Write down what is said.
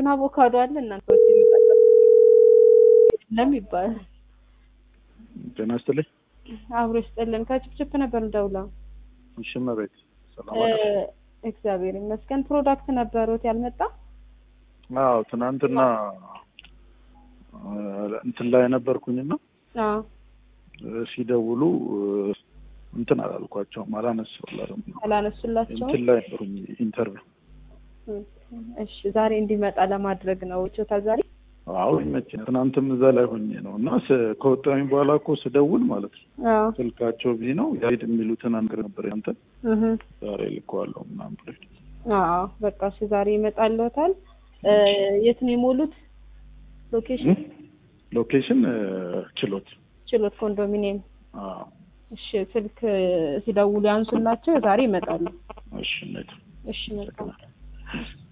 አቮካዶ አለ እናንተ ወጪ ይመጣላችሁ የለም ይባላል። ጤና ይስጥልኝ። አብሮ ይስጥልን። ከችፕችፕ ነበር ደውላ። እሺ እመቤት ሰላም አለሽ? እግዚአብሔር ይመስገን። ፕሮዳክት ነበሩት ያልመጣ? አዎ ትናንትና አ፣ እንትን ላይ ነበርኩኝና አዎ ሲደውሉ እንትን አላልኳቸውም፣ አላነሳሁላትም። አላነሱላቸውም። እንትን ላይ ነበሩኝ ኢንተርቪው። እሺ ዛሬ እንዲመጣ ለማድረግ ነው ቾታ ዛሬ አዎ ይመችኝ። ትናንትም እዛ ላይ ሆኜ ነው እና ስ- ከወጣሁኝ በኋላ እኮ ስደውል ማለት ነው አዎ ስልካቸው ቢ ነው ያሄድ የሚሉትን አንገር ነበር ያንተ እህ ዛሬ ልከዋለሁ ምናምን ብሎኝ አዎ በቃ እሺ ዛሬ ይመጣልዎታል። እ፣ የት ነው የሞሉት? ሎኬሽን እ? ሎኬሽን እ፣ ችሎት ችሎት ኮንዶሚኒየም። አዎ እሺ ስልክ ሲደውሉ ያንሱላቸው። ዛሬ ይመጣሉ። እሺ እነቱ እሺ መልካም